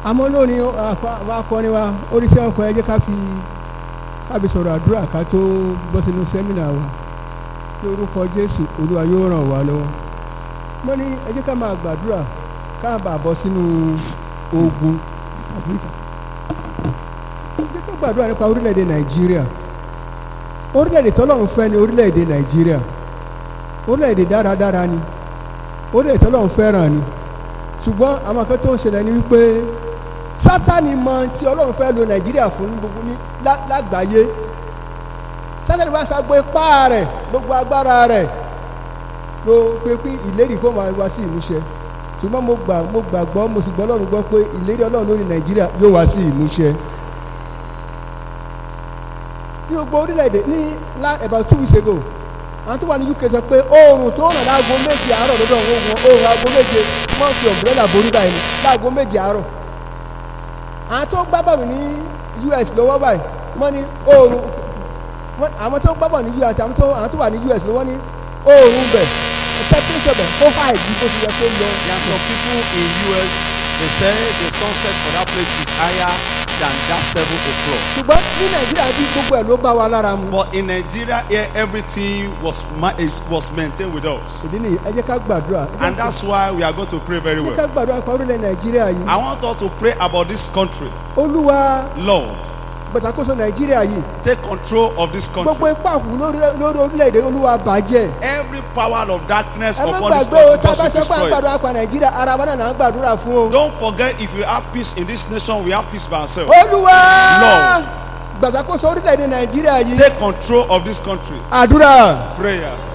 àmọ́ lónìí àwọn akọni wa oríṣẹ́ ọkọ̀ ẹ jẹ́ ká fi kábi sọ̀rọ̀ àdúrà ká tó bọ́ sínú sẹ́mínà wa ní orúkọ jésù olúwa yóò ràn wá lọ́wọ́ mo ní ẹ jẹ́ ká máa gbàdúrà ká bàa bọ́ sínú ogun àfíríkà ẹ jẹ́ ká gbàdúrà nípa orílẹ̀-èdè nàìjíríà orílẹ̀-èdè tọ́lọ́run fẹ́ ni orílẹ̀-èdè nàìjíríà orílẹ̀-èdè dáradára ni orílẹ̀-èdè tọ́lọ́run fẹ́ràn ni ṣùgbọ́n àwọn kan tó ń ṣẹlẹ̀ ni wípé sátani mọ tí ọlọ́run fẹ́ lo nàìjíríà fún ní gbogbo ní lá- lágbàáyé sátani wá sagbó ipá rẹ̀ gbogbo agbára rẹ̀ ló pé pé ìlérí kó máa wá sí ìmúṣẹ ṣùgbọ́n mo gbà mo gbàgbọ́ mo sì gbọ́ ọlọ́run gbọ́ pé ìlérí ọlọ́run lórí nàìjíríà yóò wá sí ìmúṣẹ ní gbogbo orílẹ̀-èdè ní la about two weeks ago àwọn tó wà ní uk sọ pé oòrùn tó ràn láago méje àárọ̀ lọ́dọ̀ wọn oòrùn aago méje wọ́n fi umbrella borí báyìí láago méje àárọ̀ àwọn tó gbá bọ̀lù ní us lọ́wọ́ báyìí wọ́n ní oòrùn wọ́n- àwọn tó gbá bọ̀lù ní us àwọn tó àwọn tó wà ní us lọ́wọ́ ní oòrùn bẹ̀ temperature bẹ̀ ó high ju bó ti yẹ kó lọ. There are some people in US, they say the sunset for that place is higher than that seven o'clock. ṣùgbọ́n ní nàìjíríà bí gbogbo ẹ̀ ló bá wa lára mu. But in Nigeria here, everything was ma- is, was maintained with us. ìdí nìyí ẹ jẹ́ ká gbàdúrà. ẹ jẹ́ And that's why we are going to pray very ẹ jẹ́ well. ká gbàdúrà pa orílẹ̀ nàìjíríà yìí. I want us to pray about this country. olúwa Lord, gbàtàkóso nàìjíríà yìí take control of this gbogbo country. ipá òkú lórí lórí orílẹ̀-èdè olúwa bàjẹ́. Every power of darkness ẹ má upon this gbàgbé o country tá a bá must be sọ pé à ń destroyed. gbàdúrà pa nàìjíríà ara wa náà là ń gbàdúrà fún o. Don't forget if you have peace in this nation, we have peace by ourselves. olúwa Lord. gbàtàkóso orílẹ̀-èdè nàìjíríà yìí. Take control of this country. àdúrà Prayer.